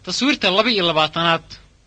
taswiirta laba iyo labaatanaad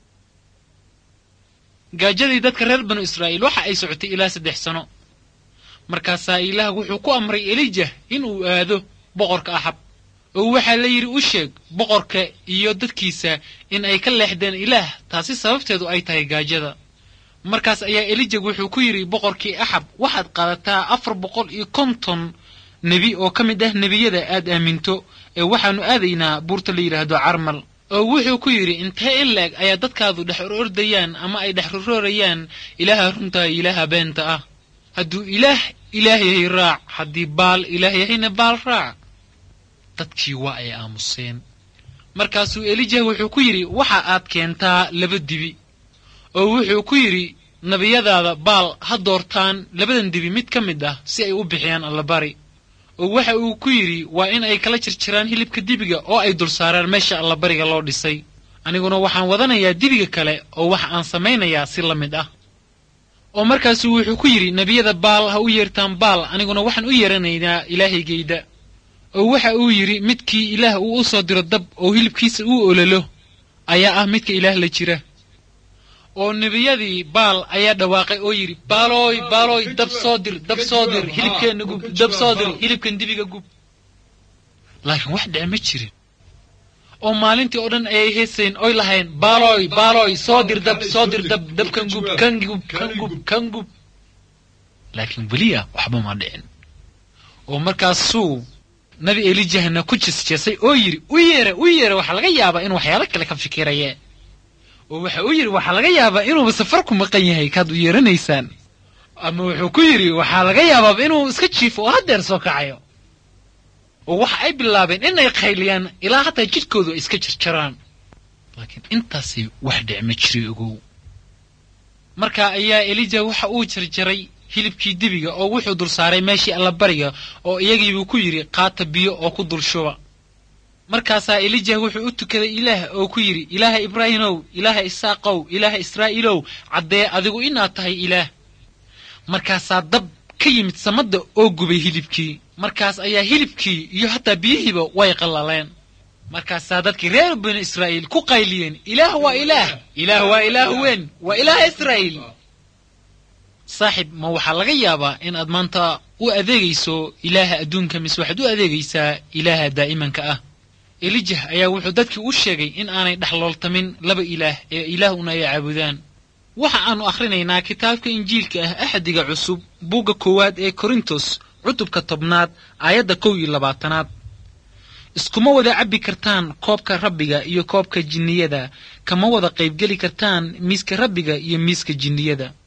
gaajadii dadka reer banu israa'iil waxa ay socotay ilaa saddex sano markaasaa ilaah wuxuu ku amray elijah inuu aado boqorka axab oo waxaa la yidhi u sheeg boqorka iyo dadkiisa in ay ka leexdeen ilaah taasi sababteedu ay tahay gaajada markaas ayaa elijah wuxuu ku yidhi boqorkii axab waxaad qaadataa afar boqol iyo konton nebi oo ka mid ah nebiyada aad aaminto ee waxaannu aadaynaa buurta la yidhaahdo carmal oo wuxuu ku yidhi intee in la-eg ayaa dadkaadu dhex orordayaan ama ay dhex roroorayaan ilaaha runtaa ilaaha beenta ah hadduu ilaah ilaah yahay raac haddii baal ilaah yahayna baal raac dadkii waa ay aamuseen markaasuu elijah wuxuu ku yidhi waxa aad keentaa laba dibi oo wuxuu ku yidhi nebiyadaada baal ha doortaan labadan dibi mid ka mid ah si ay u bixiyaan allabari oo waxa uu ku yidhi waa in ay kala jirjiraan hilibka dibiga oo ay dul saaraan meesha allabariga loo dhisay aniguna waxaan wadanayaa dibiga kale oo waxa aan samaynayaa si la mid ah oo markaasuu wuxuu ku yidhi nebiyada baal ha u yeertaan baal aniguna waxaan u yeeranaynaa ilaahaygayda oo waxa uu yidhi midkii ilaah uu u soo diro dab oo hilibkiisa uu ololo ayaa ah midka ilaah la jira oo nebiyadii baal ayaa dhawaaqay oo yidhi baalooy baalooy dab soo dir dab soo dir hilibkeenna gub dab soo dir hilibkan dibiga gub laakiin wax dhece ma jirin oo maalintii oo dhan ayay heesayn oy lahayn baalooy baalooy soo dir dab soo dir dab dabkan gub kan gub kan gub kan gub laakiin weliya waxba ma dhicin oo markaasuu nabi elijahna ku jesjesay oo yidhi u yeere u yeere waxaa laga yaabaa inuu waxyaalo kale ka fikiraye oo waxa uu yidhi waxaa laga yaabaa inuuba safar ku maqan yahay kaad u yeeranaysaan ama wuxuu ku yidhi waxaa laga yaabaaba inuu iska jiifo oo haddeer soo kacayo oo waxa ay bilaabeen inay qayliyaan ilaa hataa jidhkoodu ay iska jarjaraan laakiin intaasi wax dhic ma jiri ogow markaa ayaa elija waxa uu jarjaray hilibkii dibiga oo wuxuu dul saaray meeshii allabariga oo iyagiibuu ku yidhi qaata biyo oo ku dul shuba markaasaa elijah wuxuu u tukaday ilaah oo ku yidhi ilaaha ibraahimow ilaaha isaaqow ilaaha israa'iilow caddee adigu inaad tahay ilaah markaasaa dab ka yimid samadda oo gubay hilibkii markaas ayaa hilibkii iyo hataa biyihiiba way qallaleen markaasaa dadkii reer banu israa'iil ku qayliyeen ilaah waa ilaah ilaah waa ilaah weyn waa ilaaha israa'iil saaxib ma waxaa laga yaabaa in aad maanta u adeegayso ilaaha adduunka mise waxaad u adeegaysaa ilaaha daa'imanka ah elijah ayaa wuxuu dadkii u sheegay in aanay dhexlooltamin laba ilaah ee ilaahuna ay caabudaan waxa aannu akhrinaynaa kitaabka injiilka ah axdiga cusub buugga koowaad ee korintos cutubka tobnaad aayadda kow iyo labaatanaad iskuma wada cabbi kartaan koobka rabbiga iyo koobka jinniyada kama wada qaybgeli kartaan miiska rabbiga iyo miiska jinniyada